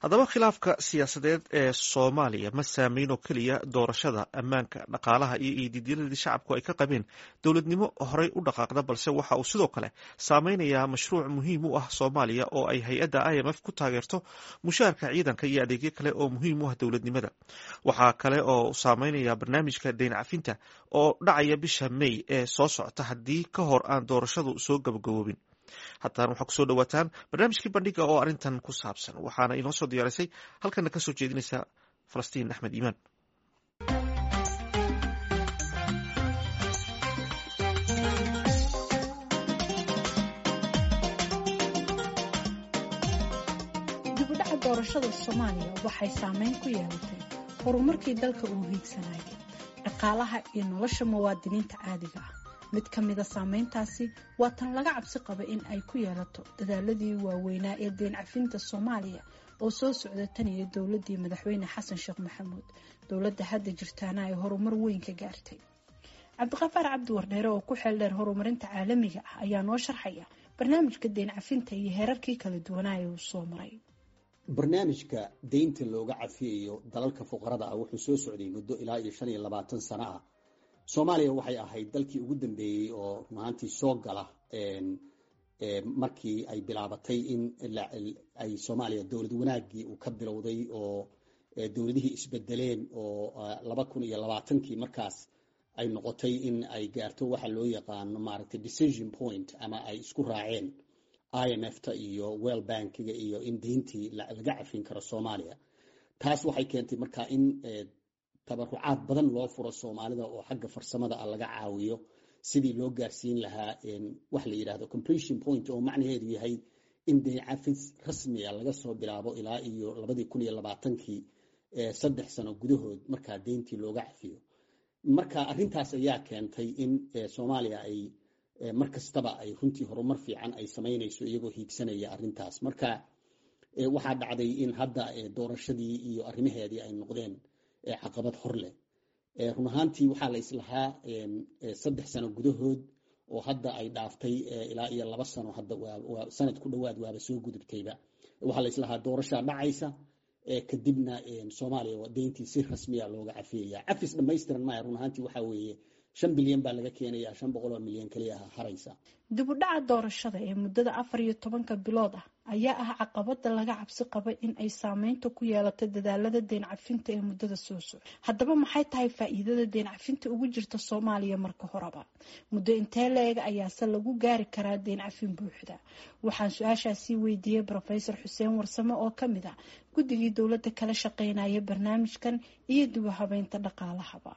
haddaba khilaafka siyaasadeed ee soomaaliya ma saameyn oo keliya doorashada ammaanka dhaqaalaha iyo iididyadii shacabku ay ka qabeen dowladnimo horey u dhaqaaqda balse waxa uu sidoo kale saameynayaa mashruuc muhiim u ah soomaaliya oo ay hay-adda i m f ku taageerto mushaarka ciidanka iyo adeegyo kale oo muhiim u ah dowladnimada waxaa kale oo saameynaya barnaamijka deyn cafinta oo dhacaya bisha may ee soo socota haddii ka hor aan doorashadu soo gabagaboobin haddana waxaa kusoo dhawaataan barnaamijkii bandhiga oo arrintan ku saabsan waxaana inoo soo diyaarisay halkana ka soo jeedinaysa falastiin axmed iimaan dibudhaca doorashada soomaaliya waxay saameyn ku yeelatay horumarkii dalka uu hiigsanayay dhaqaalaha iyo nolosha muwaadiniinta caadiga ah mid ka mida saameyntaasi waa tan laga cabsi qaba in ay ku yeelato dadaaladii waaweynaa ee deen cafinta soomaaliya oo soo socda tan iyo dowladii madaxweyne xasan sheekh maxamuud dowladda hadda jirtaana ay horumar weyn ka gaartay cabdiqafaar cabdi wardheere oo ku xeel dheer horumarinta caalamiga ah ayaa noo sharxaya barnaamijka deen cafinta iyo heerarkii kala duwanaaye uu soo maray barnaamijka deynta looga cafiyayo dalalka fuqarada ah wuxuu soo socday muddo ilaa iyo shan iyo labaatan sano ah soomaaliya waxay ahayd dalkii ugu dambeeyey oo runaantii soo gala markii ay bilaabatay in ay soomaaliya dowlad wanaagii uu ka bilowday oo dowladihii isbedeleen oo laba kun iyo labaatankii markaas ay noqotay in ay gaarto waxa loo yaqaano maaragtay decision point ama ay isku raaceen i m f ta iyo well bankiga iyo in deyntii laga cafin karo soomaaliya taas waxay keentay markaa in tabarucaad badan loo furo soomaalida oo xagga farsamada ah laga caawiyo sidii loo gaarsiin lahaa wax la yidhahdo completion point oo macnaheedu yahay in deyn cafis rasmiga laga soo bilaabo ilaa iyo labadii kun iyo labaatankii saddex sano gudahood markaa deyntii looga cafiyo marka arrintaas ayaa keentay in soomaaliya ay mar kastaba ay runtii horumar fiican ay samaynayso iyagoo hiigsanaya arrintaas marka waxaa dhacday in hadda doorashadii iyo arrimaheedii ay noqdeen caqabad hor leh run ahaantii waxaa la islahaa saddex sano gudahood oo hadda ay dhaaftay ilaa iyo laba sano hadda sanad ku dhowaad waaba soo gudubtayba waxaa la islahaa doorashaa dhacaysa kadibna soomaaliya deyntii si rasmiya looga cafiyaya cafis dhamaystiran maya run ahaantii waxaa weeye shan bilyan baa laga keenaya shan boqol oo milyan keliya ah haraysa dibudhaca doorashada ee muddada afar iyo tobanka bilood ah ayaa ah caqabada laga cabsi qaba in ay saameynta ku yeelato dadaalada deen cafinta ee muddada soo socda haddaba maxay tahay faa-iidada deen cafinta ugu jirta soomaaliya marka horeba muddo intee la-eg ayaase lagu gaari karaa deen cafin buuxda waxaan su-aashaasii weydiiyey rofesor xuseen warsame oo kamid ah guddigii dowladda kala shaqeynaya barnaamijkan iyo dib u habeynta dhaqaalahaba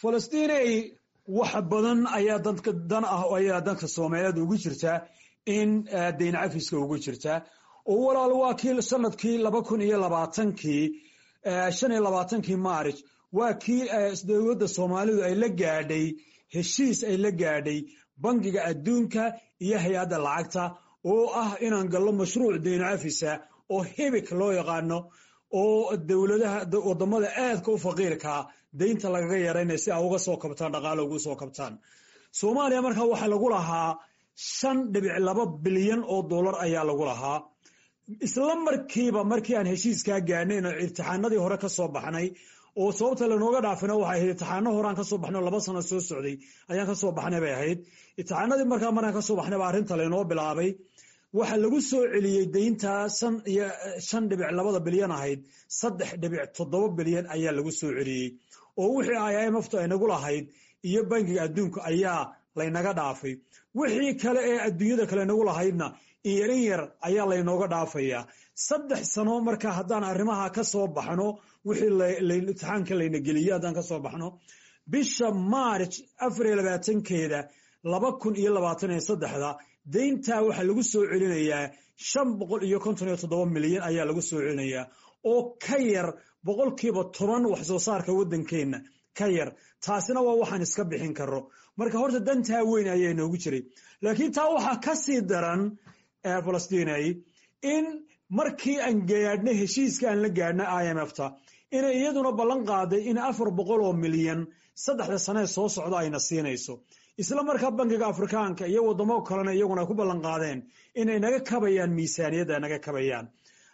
wax badan ayaa dadka dan ah ayaa danka soomaaliyeed ugu jirtaa in deyn cafiska ugu jirtaa oo walaal waa kii sanadkii laba kun iyo labaatankii shan iyo labaatankii maaric waa kii dowladda soomaalidu ay la gaadhay heshiis ay la gaadhay bangiga adduunka iyo hay-adda lacagta oo ah inaan gallo mashruuc deyn cafisa oo hibik loo yaqaano oo dowladaha wadamada aadka u faqiirkaa deynta lagaga yaraynaya si a uga soo kabtaan dhaqaalo ugu soo kabtaan soomaaliya markaa waxaa lagu lahaa shan dhibic laba bilyan oo dollar ayaa lagu lahaa isla markiiba markii aan heshiiskaa gaadnayn oo imtixaanadii hore ka soo baxnay oo sababta lanooga dhaafina waxay ahayd imtixaano horeaan kasoo baxnay oo laba sano soo socday ayaan kasoo baxnay bay ahayd imtixaanadii markaa markaan kasoo baxnay baa arrinta laynoo bilaabay waxaa lagu soo celiyey deyntaa shan dhibic labada bilyan ahayd saddex dhibic toddoba bilyan ayaa lagu soo celiyey oo wixii i m ftu ay nagu lahayd iyo bangiga adduunka ayaa laynaga dhaafay wixii kale ee adduunyada kale nagu lahaydna inyar in yar ayaa laynooga dhaafayaa saddex sano markaa haddaan arrimaha ka soo baxno wixii imtixaanka layna geliye haddaan kasoo baxno bisha maarj afar iyo labaatankeeda laba kun iyo labaatan iyo saddexda deyntaa waxaa lagu soo celinayaa shan boqol iyo konton iyo toddoba milyan ayaa lagu soo celinayaa oo ka yar boqolkiiba toban wax soo saarka waddankeenna ka yar taasina waa waxaan iska bixin karo marka horta dantaa weyn ayaa inoogu jiray laakiin taa waxaa ka sii daran falastinay in markii aan gaadhna heshiiska aan la gaadhna i m f ta inay iyaduna ballan qaaday in afar boqol oo milyan saddexda sanee soo socda ayna siinayso isla markaa bankiga afrikaanka iyo wadamo kalena iyaguna ku ballan qaadeen inay naga kabayaan miisaaniyadda naga kabayaan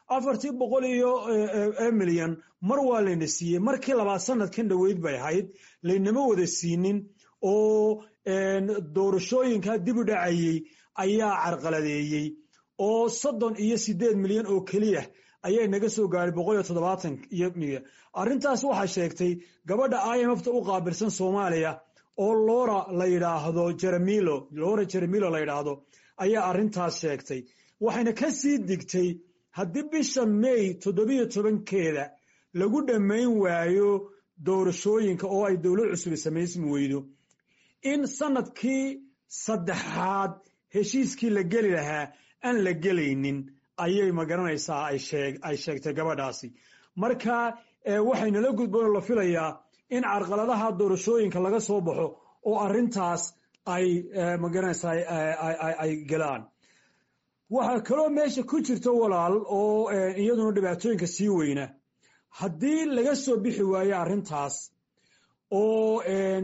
afartii boqol iyo milyan mar waa layna siiyey markii labaad sanadkan dhoweyd bay ahayd laynama wada siinin oo doorashooyinkaa dib u dhacayey ayaa carqaladeeyey oo soddon iyo sideed milyan oo keliya ayay naga soo gaaray boqol iyo toddobaatan iyo milyan arrintaas waxaa sheegtay gabadha i m fta u qaabilsan soomaaliya oo lora la yidhaahdo jeremilo lora jeremilo la yidhaahdo ayaa arrintaas sheegtay waxayna ka sii digtay haddii bisha may toddobiyo tobankeeda lagu dhammayn waayo doorashooyinka oo ay dowlad cusub samaysmi weydo in sanadkii saddexaad heshiiskii la geli lahaa aan la gelaynin ayay magaranaysaa ay sheegtay gabadhaasi marka waxaynala gudboon la filayaa in carqaladaha doorashooyinka laga soo baxo oo arintaas ay magaranaysaa ay galaan waxaa kaloo meesha ku jirta walaal oo iyaduna dhibaatooyinka sii weyna haddii laga soo bixi waayo arrintaas oo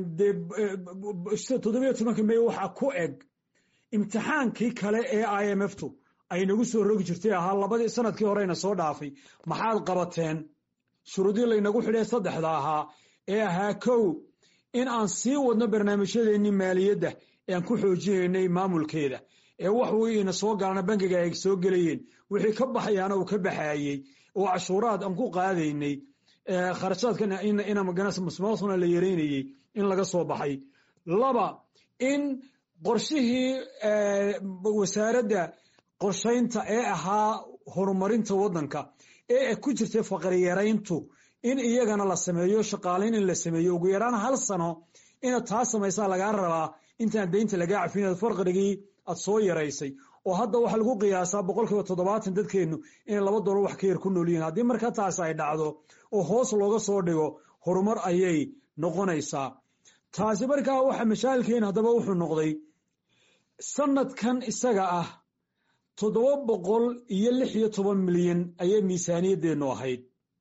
toddobiyo tobanka may waxa ku eg imtixaankii kale ee i m f tu ay nagu soo rogi jirtay ahaa labadii sanadkii horeyna soo dhaafay maxaad qabateen shuruudii laynagu xidhay saddexda ahaa ee ahaa kow in aan sii wadno barnaamijyadeennii maaliyadda ee aan ku xoojinaynay maamulkeeda ee wax wiina soo galana bankiga ay soo gelayeen wixii ka baxayaana uu ka baxaayey oo cashuuraad aan ku qaadaynay kharashaadkana ina maganas musmaasuna la yareynayey in laga soo baxay laba in qorshihii wasaaradda qorshaynta ee ahaa horumarinta waddanka ee ku jirtay faqriyarayntu in iyagana la sameeyo shaqaalayn in la sameeyo ugu yaraan hal sano inaad taa samaysaa lagaa rabaa intaan deynta lagaa cafin farqirigii aad soo yaraysay oo hadda waxaa lagu qiyaasaa boqol kiiba toddobaatan dadkeennu inay laba dolar wax ka yar ku nool yihiin haddii markaa taas ay dhacdo oo hoos looga soo dhigo horumar ayay noqonaysaa taasi markaa waxa mashaailkeena haddaba wuxuu noqday sanadkan isaga ah toddoba boqol iyo lix iyo toban milyan ayay miisaaniyadeennu ahayd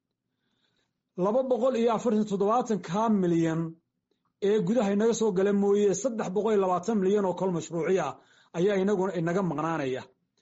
laba boqol iyo afartan toddobaatan kaa milyan ee gudaha inaga soo gala mooye saddex boqol iyo labaatan milyan oo kol mashruuci ah ayaa inaguna inaga maqnaanaya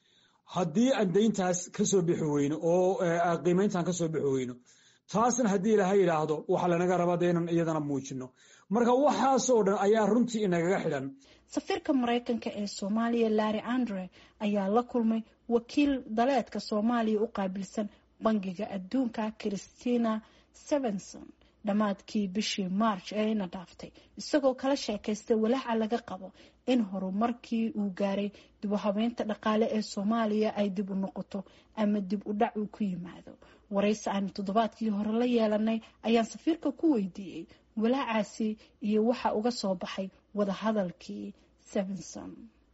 haddii aan deyntaas ka soo bixi weyno oo qiimayntaan ka soo bixi weyno taasna haddii ilaha yidhaahdo waxaa lanaga rabaa de inan iyadana muujino marka waxaasoo dhan ayaa runtii inagaga xidhan safiirka maraykanka ee soomaaliya larry andre ayaa la kulmay wakiil daleedka soomaaliya u qaabilsan bangiga adduunka christina sevenson dhammaadkii bishii march ee ina dhaaftay isagoo kala sheekaystay walaaca laga qabo in horumarkii uu gaaray dib u habeynta dhaqaale ee soomaaliya ay dib u noqoto ama dib u dhac uu ku yimaado waraysi aanu toddobaadkii hore la yeelanay ayaan safiirka ku weydiiyey walaacaasi iyo waxa uga soo baxay wadahadalkii sevenson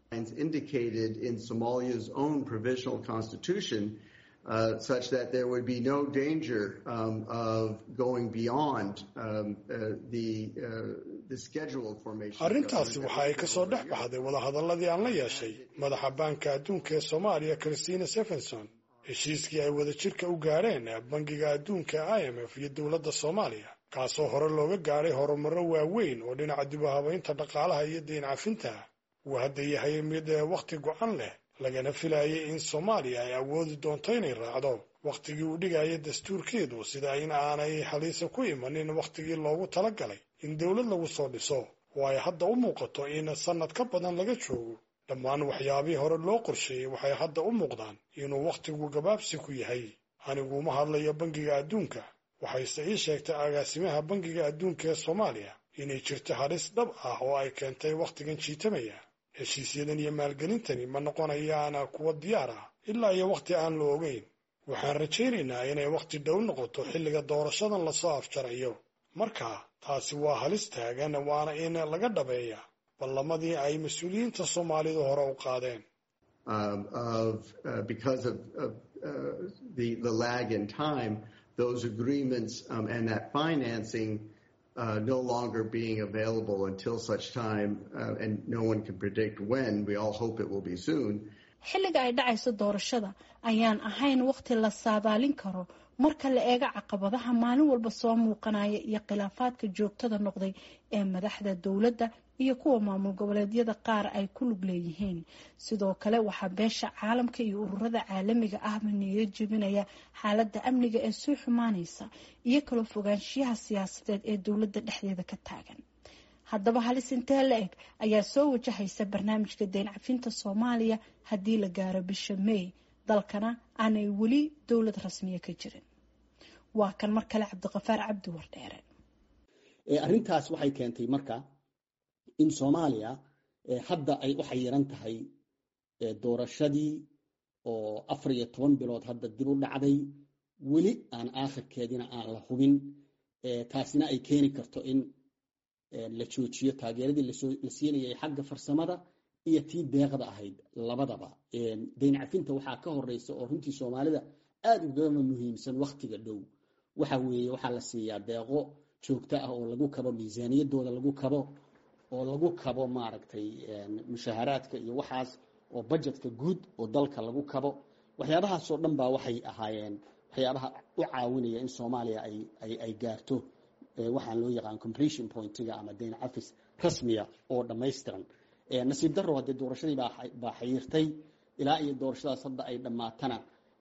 indicated in Somalia's own provisional constitution uh, such that there would be no danger um, of going beyond um, uh, the, uh, the scheduled formation. arrintaasi waxa ay ka soo dhex baxday wadahadalladii aan la yeeshay madaxa baanka adduunka ee soomaaliya christina stephenson heshiiskii ay wadajirka u gaadheen bangiga adduunka i m f iyo dowladda soomaaliya kaasoo hore looga gaadhay horumarro waaweyn oo dhinaca dib u habaynta dhaqaalaha iyo deyn cafinta uu hadda yahay mid wakhti go-an leh lagana filayay in soomaaliya ay awoodi doonto inay raacdo wakhtigii uu dhigaya dastuurkeedu sida in aanay haliisa ku imanin wakhtigii loogu talagalay in dowlad lagu soo dhiso oo ay hadda u muuqato in sannad ka badan laga joogo dhammaan waxyaabihii hore loo qorsheeyey waxay hadda u muuqdaan inuu wakhtigu gabaabsi ku yahay aniguma hadlayo bangiga adduunka waxayse ii sheegtay agaasimaha bangiga adduunka ee soomaaliya inay jirto halis dhab ah oo ay keentay wakhtigan jiitamaya heshiisyadan iyo maalgelintani ma noqonayaana kuwa diyaar ah ilaa iyo wakhti aan la ogeyn waxaan rajaynaynaa inay wakhti dhow noqoto xilliga doorashadan lasoo afjarayo marka taasi waa halis taagan waana in laga dhabeeya ballamadii ay mas-uuliyiinta soomaalidu hore u qaadeen those agreements um, and that financing uh, no longer being available until such time, uh, and no one can predict when. We all hope it will be soon. xilliga ay dhacayso doorashada ayaan ahayn waqti la saadaalin karo marka la eego caqabadaha maalin walba soo muuqanaya iyo khilaafaadka joogtada noqday ee madaxda dowladda iyo kuwa maamul goboleedyada qaar ay ku lug leeyihiin sidoo kale waxaa beesha caalamka iyo ururada caalamiga ahba niyo jebinaya xaaladda amniga ee soo xumaanaysa iyo kala fogaanshiyaha siyaasadeed ee dowladda dhexdeeda ka taagan haddaba halis intee la eg ayaa soo wajahaysa barnaamijka deyn cafinta soomaaliya haddii la gaaro bisha may dalkana aanay weli dowlad rasmiya ka jirin waa kan mar kale cabdiqafaar cabdi wardheere arrintaas waxay keentay marka in soomaaliya hadda ay u xayiran tahay doorashadii oo afar iyo toban bilood hadda dib u dhacday weli aan aakhirkeedina aan la hubin taasina ay keeni karto in la joojiyo taageeradii la siinayay xagga farsamada iyo tii deeqda ahayd labadaba dayn cafinta waxaa ka horeysa oo runtii soomaalida aada ugama muhiimsan waktiga dhow waxa weeye waxaa la siiyaa deeqo joogto ah oo lagu kabo miisaaniyadooda lagu kabo oo lagu kabo maaragtay mushaharaadka iyo waxaas oo budgetka guud oo dalka lagu kabo waxyaabahaasoo dhan baa waxay ahaayeen waxyaabaha u caawinaya in soomaaliya ay gaarto waxaan loo yaqaan completion pointiga ama dayn cafis rasmiya oo dhammaystiran nasiib daro haddee doorashadii baa xayiirtay ilaa iyo doorashadaas hadda ay dhammaatana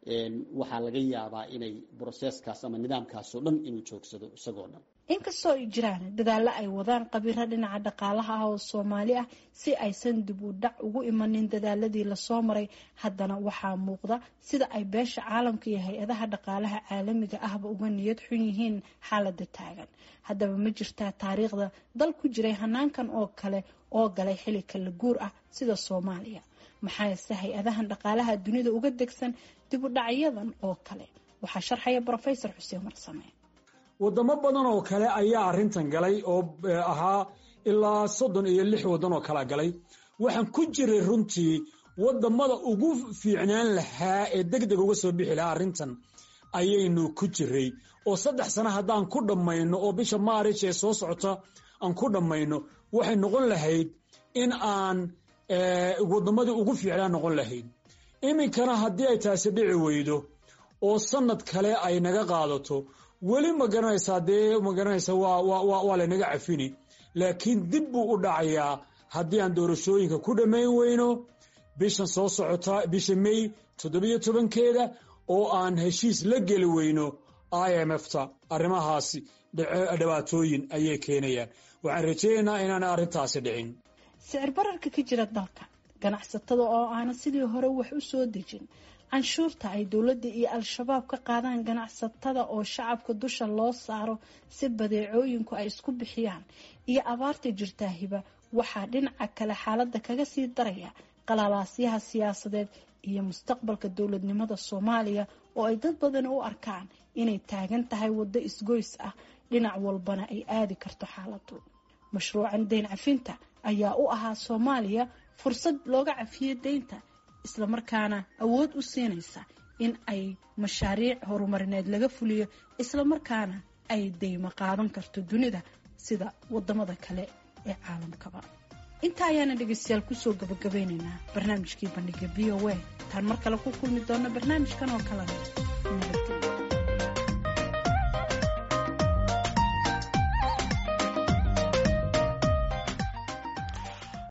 waxaa laga yaabaa inay broseskaas ama nidaamkaasoo dhan inuu joogsado isagoo dhan inkastoo ay jiraan dadaallo ay wadaan qabiiro dhinaca dhaqaalaha ah oo soomaali ah si aysan dib u dhac ugu imanin dadaaladii lasoo maray haddana waxaa muuqda sida ay beesha caalamka iyo hay-adaha dhaqaalaha caalamiga ahba uga niyad xun yihiin xaalada taagan haddaba ma jirtaa taariikhda dal ku jiray hanaankan oo kale oo galay xili kala guur ah sida soomaaliya maxaase hay-adahan dhaqaalaha dunida uga degsan dib u dhacyadan oo kale waxaa sharxaya brofesor xuseen marsame wadamo badan oo kale ayaa arrintan galay oo ahaa ilaa soddon iyo lix waddan oo kala galay waxaan ku jiray runtii wadamada ugu fiicnaan lahaa ee deg deg uga soo bixi lahaa arrintan ayaynu ku jiray oo saddex sano haddaan ku dhammayno oo bisha maarish ee soo socota aan ku dhammayno waxay noqon lahayd in aan wadamadii ugu fiicnaan noqon lahayd iminkana haddii ay taasi dhici weydo oo sanad kale ay naga qaadato weli ma garanaysaa dee ma garanaysa waa laynaga cafini laakiin dib buu u dhacayaa haddii aan doorashooyinka ku dhammayn weyno bishan soo socota bisha may toddobiyo tobankeeda oo aan heshiis la geli weyno i m f ta arrimahaasi dhibaatooyin ayay keenayaan waxaan rajaynaynaa inaana arrintaasi dhicin sicir bararka ka jira dalka ganacsatada oo aana sidii hore wax u soo dejin canshuurta ay dowladda iyo al-shabaab ka qaadaan ganacsatada oo shacabka dusha loo saaro si badeecooyinku ay isku bixiyaan iyo abaarta jirtaa hiba waxaa dhinaca kale xaaladda kaga sii daraya qalaalaasyaha siyaasadeed iyo mustaqbalka dowladnimada soomaaliya oo ay dad badani u arkaan inay taagan tahay waddo isgoys ah dhinac walbana ay aadi karto xaaladu mashruucan deyn cafinta ayaa u ahaa soomaaliya fursad looga cafiyo deynta islamarkaana awood u siinaysa in ay mashaariic horumarineed laga fuliyo islamarkaana ay deymo qaadan karto dunida sida wadamada kale ee caalamkaba inta ayaana dhegeystayaal kusoo gabagabeynaynaa barnaamijkii bandhiga v o a taan mar kale ku kulmi doona barnaamijkan oo kalena